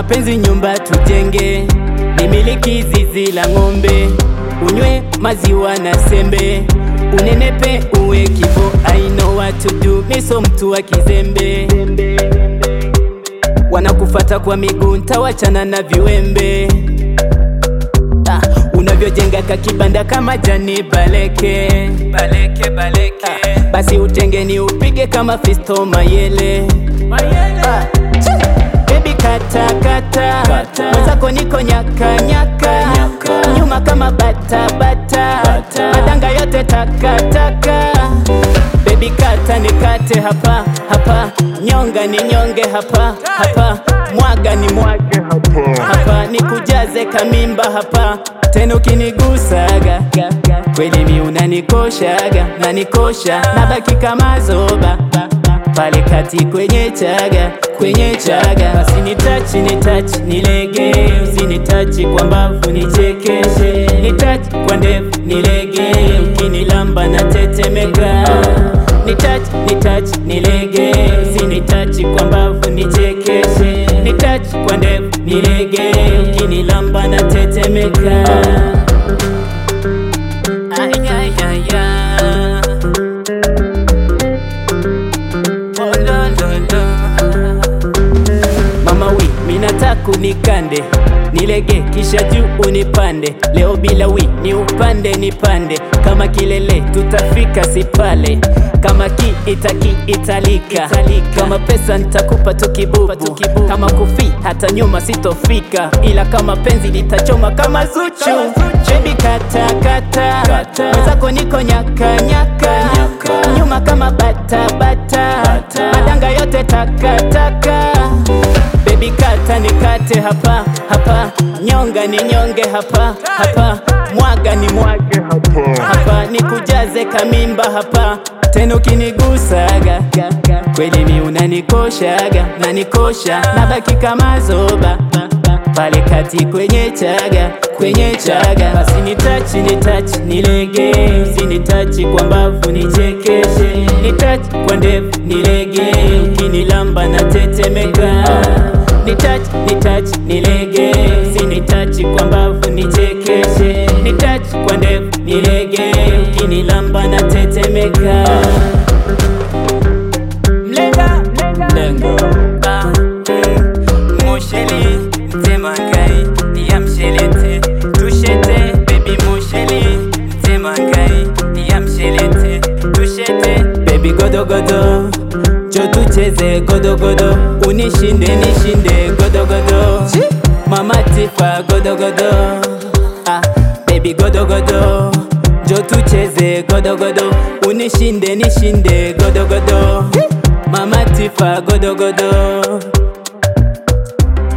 mapenzi nyumba tujenge, nimiliki zizi la ng'ombe, unywe maziwa na sembe, unenepe uwe kibo. I know what to do, miso mtu wa kizembe, wanakufata kwa miguu, ntawachana na viwembe Ah, unavyojenga kakibanda kama jani baleke baleke baleke ah, basi utengeni upige kama Fisto Mayele Ah, chi! Baby kata kata mwenzako niko nyaka nyaka nyuma kama bata bata madanga yote taka taka Baby kata nikate hapa hapa nyonga ni nyonge hapa hapa mwaga ni mwage hapa hapa nikujaze kamimba hapa tena ukinigusaga kweli mi unanikoshaga nanikosha nabaki kama zoba pale kati kwenye chaga kwenye chaga basi nitachi nitachi nilege usinitachi kwa mbavu nichekeshe nitachi kwa ndevu nilege ukinilamba na tetemeka nitachi nitachi nilege usinitachi kwa mbavu nichekeshe nitachi kwa ndevu nilege ukinilamba na tetemeka Ay, ay, ay, ay. Oh, lo, lo, lo. Mama wi minataka unikande nilege kisha juu unipande leo bila wi ni upande nipande kama kilele tutafika sipale kama ki itaki italika kama pesa nitakupa tukibubu kama kufi hata nyuma sitofika ila kama penzi litachoma kama zuchu Baby kata kata mwenzako niko nyaka nyaka nyuma kama bata bata madanga yote taka taka Baby kata nikate hapa hapa nyonga ni nyonge hapa hapa mwaga ni mwage hapa hapa nikujaze kamimba hapa tena ukinigusaga kweli mi unanikoshaga nanikosha nabaki kama zoba pale kati kwenye chaga kwenye chaga basi nitachi nitachi nilege usinitachi kwa mbavu nichekeshe nitachi kwa ndevu nilege ukinilamba na tetemeka nitachi nitachi nilege usinitachi kwa mbavu nichekeshe nitachi kwa ndevu nilege ukinilamba na tetemeka mlenga mlenga ah, mm, mosheli mtemangai ya mshelete tushete baby mosheli mtemangai ya mshelete tushete baby godogodo jo tucheze godogodo unishinde nishinde godogodo mama tifa godogodo ah, baby godogodo jo tucheze godogodo unishinde nishinde godogodo mama tifa godogodo